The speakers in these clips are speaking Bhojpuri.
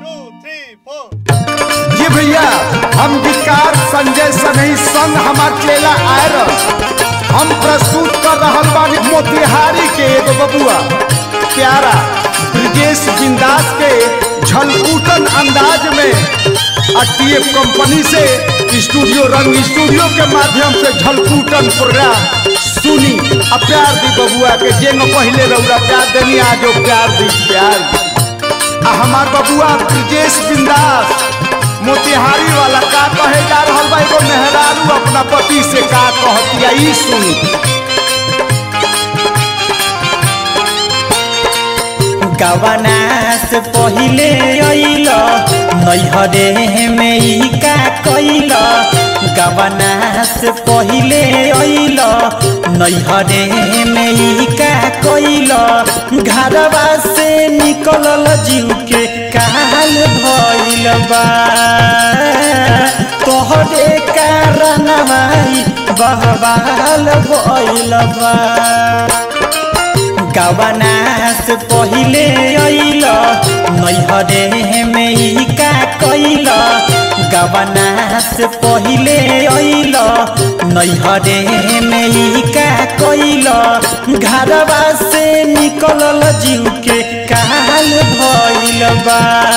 टू थ्री फोर जी भैया हम विकार संजय सनई संग हमार चेला आयर हम प्रस्तुत कर रहल बानी मोतिहारी के एगो बबुआ प्यारा ब्रिजेश बिंदास के झलकूटन अंदाज में टीएफ कंपनी से स्टूडियो रंग स्टूडियो के माध्यम से झलकूटन प्रोग्राम सुनी आ प्यार दी बबुआ के जे न पहले रौरा प्यार देनी आज वो प्यार दी प्यार दी आ हमार बबुआ ब्रिजेश बिंदास मोतिहारी वाला का कहे जा रहल बा एगो मेहरारू अपना पति से का कहतिया ई सुनी गवना से पहिले अइल नैहरे में ई का कैल गवना से पहिले अइल नैहरे में ई का कैल घरवा से निकलल जीव के काल भइल बा तोहरे कारणवा ई बहवाल भइल बा गवना से पहिले अइल नैहरे में ई का कैल गवना से पहिले अइल नैहरे में ई का कैल घरवा से निकलल जीव के काल भइल बा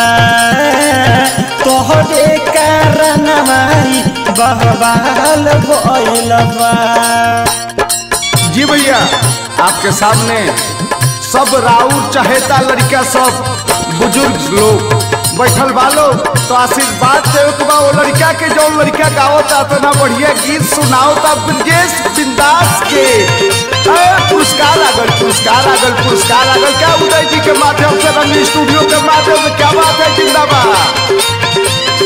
तोहरे कारणवा ई बहवाल भइल बा जी भैया आपके सामने सब राउर चहेता लड़का सब बुजुर्ग लोग बैठल बालो तो आशीर्वाद देवे के बा वो लड़का के जो लड़का गावता इतना बढ़िया गीत सुनावता ब्रजेश बिंदास के ए, पुरस्कार आगल पुरस्कार आगल पुरस्कार आगल क्या उदय जी के माध्यम से रंग स्टूडियो के माध्यम से क्या बात है जिंदाबाद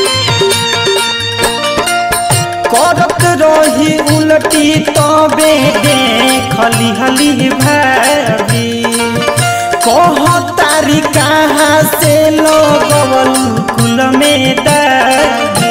करत रही उलटी तबे देखली हली भाभी कह तारी कहाँ से लगवल कुल में दागी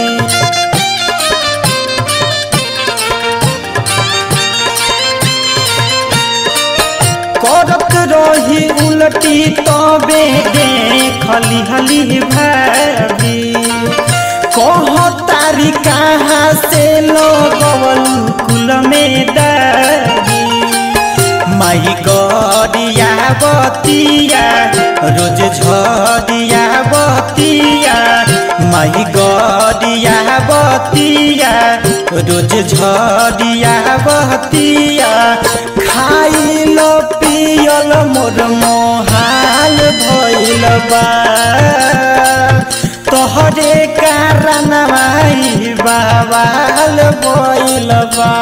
करत रही उलटी तबे देखली हली भाभी कह तारी कहाँ से लगवल कुल में दागी माई गरिया बतिया रोज झरिया बतिया माई गरिया बतिया रोज झरिया बतिया खाइल पियल मोर मोहाल भइल बा तोहरे कारण माई बाबाल भइल बा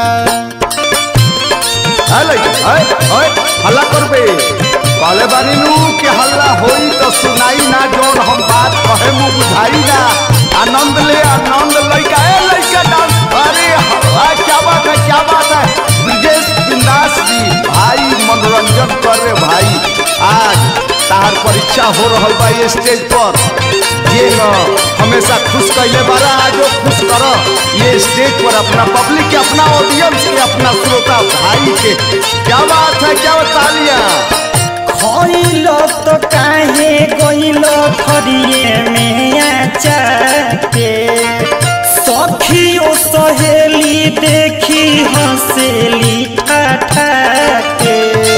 अले अय अय हल्ला करबे कहले बानी नु कि हल्ला होई तो सुनाई ना जोन हम बात कहे मु बुझाई ना आनंद ले आनंद लइका ए लइका डांस अरे आ, क्या बात है क्या बात है ब्रिजेश बिंदास जी भाई मनोरंजन कर रे भाई आज तार परीक्षा हो रहल बा ये स्टेज पर ये न हमेशा खुश कैले बारा आज वो खुश कर ये स्टेज पर अपना पब्लिक के अपना ऑडियंस के अपना श्रोता भाई के क्या बात है क्या तालियां खइल तो काहे गइल खरिए में आचाके सखियो सहेली देखी हंसेली ठाठाके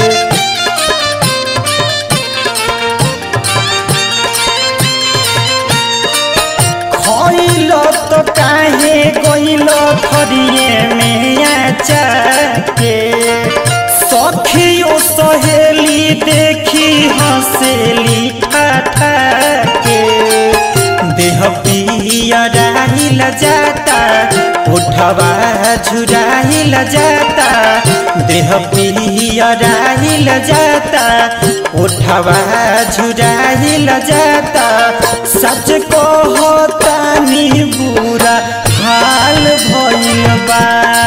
खइल तो काहे गइल खरिए में आचाके सखियो सहेली देखी हंसेली ठाठाके देह पियराइल जाता उठवा झुराइल जाता देह पियराइल जाता उठवा झुराइल जाता सच को होता नी बुरा हाल भइल बा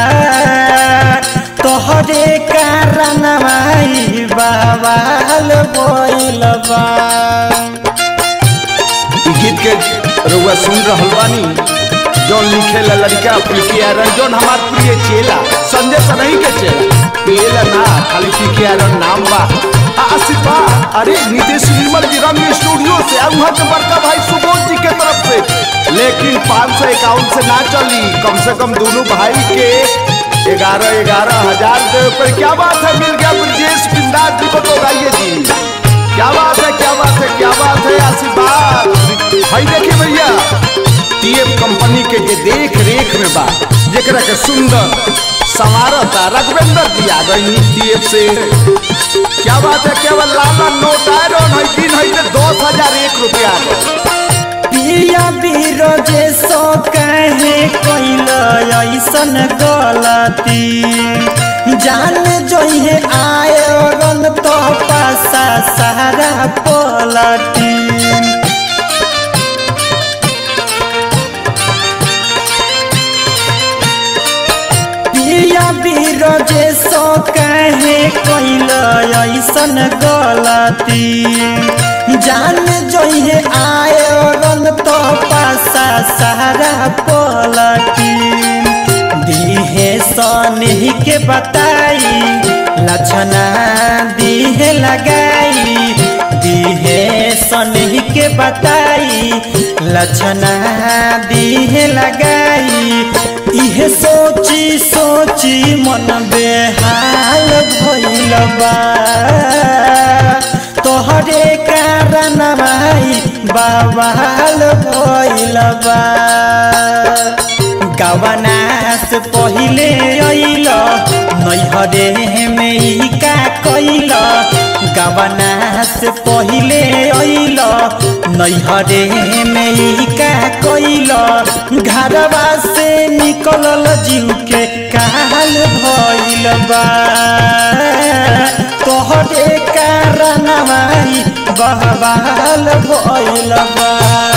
तोहरे कारण माई बाबाल भइल बा ई गीत के रउआ सुन रहल बानी जौन लिखेला लड़का पिके आरन जौन हमार प्रिय चेला संजय सनही के चेला पिएला ना खाली पिके आरन नाम बा आ आसिफा अरे नीतीश निर्मल जी रंग स्टूडियो से आ उहाँ के बड़का भाई सुबोध लेकिन पाँच सौ इक्यावन से ना चली कम से कम दोनों भाई के ग्यारह ग्यारह हजार दे पर क्या बात है मिल गया ब्रजेश बिंदास जी को तो गाइए जी क्या बात है क्या बात है क्या बात है आशीर्वाद भाई देखिए भैया टीएफ कंपनी के जे देख रेख में बा जेकरा के सुंदर संवारता रघुवेंद्र जी आ गई टीएफ से क्या बात है केवल लाला नोट आए है दिन है दस हजार एक रुपया पिया बीरोजे सो कहे कोइल ऐसन गलती जान जोहे आए रन तो पासा सारा पलटी पिया बीरोजे सो कहे कोइल ऐसन गलती जान जोहे आए रन तो पासा सारा पलटी दीहे सने के बताई लक्षणा दीहे लगाई दीहे सने के बताई लक्षणा दीहे लगाई इहे सोची सोची मन बेहाल भइल बा तोहरे कारण भाई बाबाल भइल बा गवनास पहिले अइल नैहरे में ई का कैल गवनास पहिले अइल नैहरे में ई का कैल घरवा से निकलल जीव के काल भइल बा तोहरे कारण भाई बहबाल भइल बा